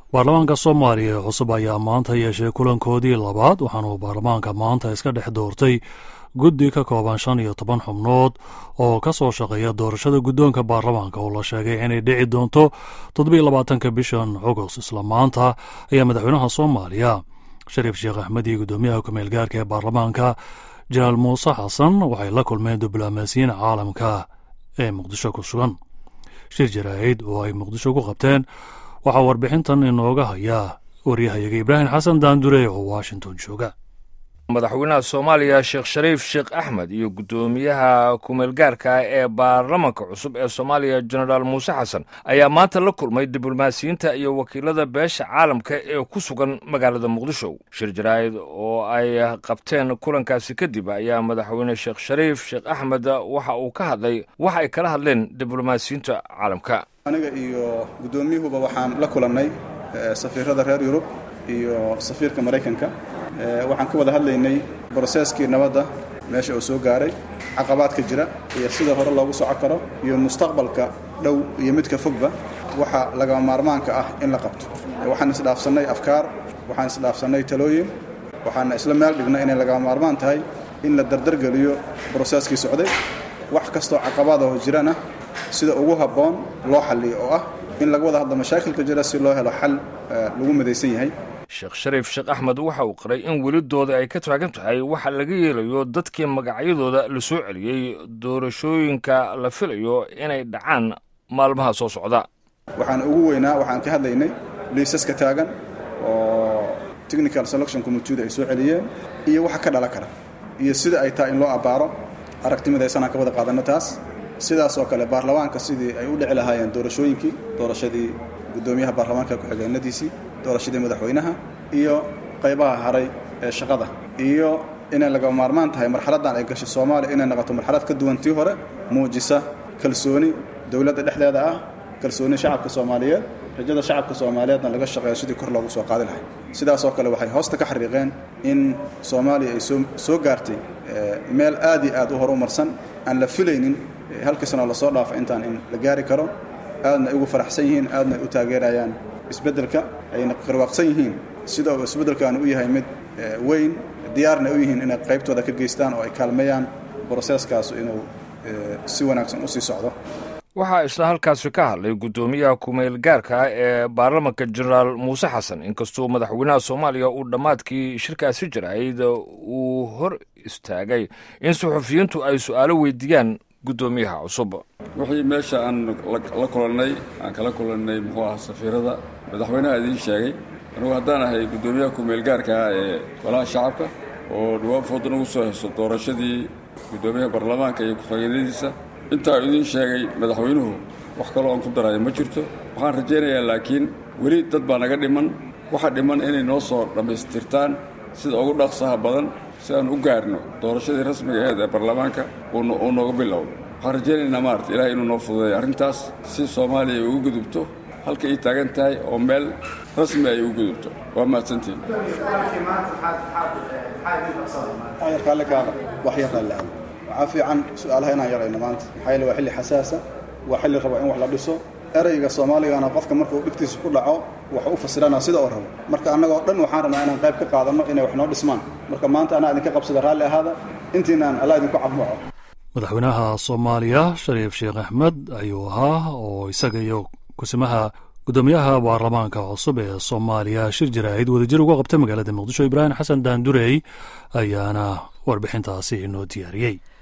baarlamaanka soomaaliya ee cusub ayaa maanta yeeshay kulankoodii labaad waxaanuu baarlamaanka maanta iska dhex doortay guddi ka kooban shan iyo toban xubnood oo ka soo shaqeeya doorashada guddoonka baarlamaanka oo la sheegay inay dhici doonto toddobiyo labaatanka bishan agost isla maanta ayaa madaxweynaha soomaaliya shariif sheekh axmed iyo guddoomiyaha kumeel gaarka ee baarlamaanka jenaraal muuse xasan waxay la kulmeen diblomaasiyiin caalamka ee muqdisho ku sugan shir jaraa'id oo ay muqdisho ku qabteen waxaa warbixintan inooga hayaa waryahayaga ibraahim xasan daandure oo washington jooga madaxweynaha soomaaliya sheekh shariif sheekh axmed iyo guddoomiyaha kumeelgaarka ee baarlamanka cusub ee soomaaliya jenaraal muuse xasan ayaa maanta la kulmay diblomaasiyiinta iyo wakiilada beesha caalamka ee ku sugan magaalada muqdisho shir jaraa'id oo ay qabteen kulankaasi kadib ayaa madaxweyne sheekh shariif sheekh axmed waxa uu ka hadlay wax ay kala hadleen diblomaasiyiinta caalamka aniga iyo guddoomiyuhuba waxaan la kulannay safiirada reer yurub iyo safiirka maraykanka waxaan ka wada hadlaynay broseskii nabadda meesha uu soo gaaray caqabaadka jira iyo sida hore loogu soco karo iyo mustaqbalka dhow iyo midka fogba waxa lagama maarmaanka ah in la qabto waxaan isdhaafsannay afkaar waxaan isdhaafsannay talooyin waxaana isla meel dhignay inay lagama maarmaan tahay in la dardargeliyo broseskii socday wax kastoo caqabaadaho jirana sida ugu habboon loo xalliyo oo ah in laga wada hadlo mashaakilka jira si loo helo xal lagu midaysan yahay sheekh shariif sheekh axmed waxa uu qiray in welidooda ay ka taagan tahay waxa laga yeelayo dadkii magacyadooda la soo celiyey doorashooyinka la filayo inay dhacaan maalmaha soo socda waxaan ugu weynaa waxaan ka hadlaynay liisaska taagan oo technical selection committeeda ay soo celiyeen iyo waxa ka dhala kara iyo sida ay tahay in loo abbaaro aragtimidaysanaan ka wada qaadanno taas sidaas oo kale baarlamaanka sidii ay u dhici lahaayeen doorashooyinkii doorashadii guddoomiyaha baarlamaanka ku-xigeenadiisii doorashadii madaxweynaha iyo qaybaha haray ee shaqada iyo inay laga maarmaan tahay marxaladdan ay gashay soomaaliya inay noqoto marxalad ka duwan tii hore muujisa kalsooni dowladda dhexdeeda ah kalsooni shacabka soomaaliyeed rajada shacabka soomaaliyeedna laga shaqeeyo sidii kor loogu soo qaadi lahay sidaas oo kale waxay hoosta ka xariiqeen in soomaaliya ay soo gaartay meel aad iyo aad u horumarsan aan la filaynin halkii sanoo lasoo dhaafo intaan in la gaari karo aadna ay ugu faraxsan yihiin aadna ay u taageerayaan isbeddelka ayna qarwaaqsan yihiin sida uu isbeddelkan u yahay mid weyn diyaarna u yihiin inay qaybtooda ka geystaan oo ay kaalmeeyaan broseeskaasu inuu si wanaagsan u sii socdo waxaa isla halkaasi ka hadlay guddoomiyaha kumeel gaarka ee baarlamanka jenaraal muuse xasan inkastuu madaxweynaha soomaaliya uu dhammaadkii shirkaasi jirayd uu hor istaagay in suxufiyiintu ay su'aalo weydiiyaan guddoomiyaha cusub wixii meesha aan la kulannay aan kala kulannay muxuu ahaa safiirada madaxweynaha idiin sheegay anugu haddaan ahay guddoomiyaha kumeelgaarka ah ee golaha shacabka oo dhawaan foodan ugu soo haysto doorashadii guddoomiyaha baarlamaanka iyo ku-xigeenadiisa intaa idiin sheegay madaxweynuhu wax kaloo aan ku daraya ma jirto waxaan rajaynayaa laakiin weli dad baa naga dhiman waxa dhiman inay noo soo dhammaystirtaan sida ugu dhaqsaha badan si aan u gaarno doorashadii rasmiga aheed ee baarlamaanka uu nooga bilowdo waxaan rajaynaynaa maarata ilahay inuu noo fududeeyo arrintaas si soomaaliya ay ugu gudubto halka ay taagan tahay oo meel rasmi ay ugu gudubto waa mahadsantiin waxaa fiican su-aalaha inaan yarayno maanta maxaa yeele waa xilli xasaasa waa xilli raba in wax la dhiso erayga soomaaligana qofka markuu dhibtiisa ku dhaco waxu u fasirana sida oo rabo marka annagoo dhan waxaan rabnaa inaan qayb ka qaadanno inay wax noo dhismaan marka maanta anaa idinka qabsada raalli ahaada intiinaan alla idinku cabuuco madaxweynaha soomaaliya shariif sheekh axmed ayuu ahaa oo isaga iyo kusimaha guddoomiyaha baarlamaanka cusub ee soomaaliya shir jaraa'id wadajir uga qabtay magaalada muqdisho ibraahim xasan daandurey ayaana warbixintaasi inoo diyaariyey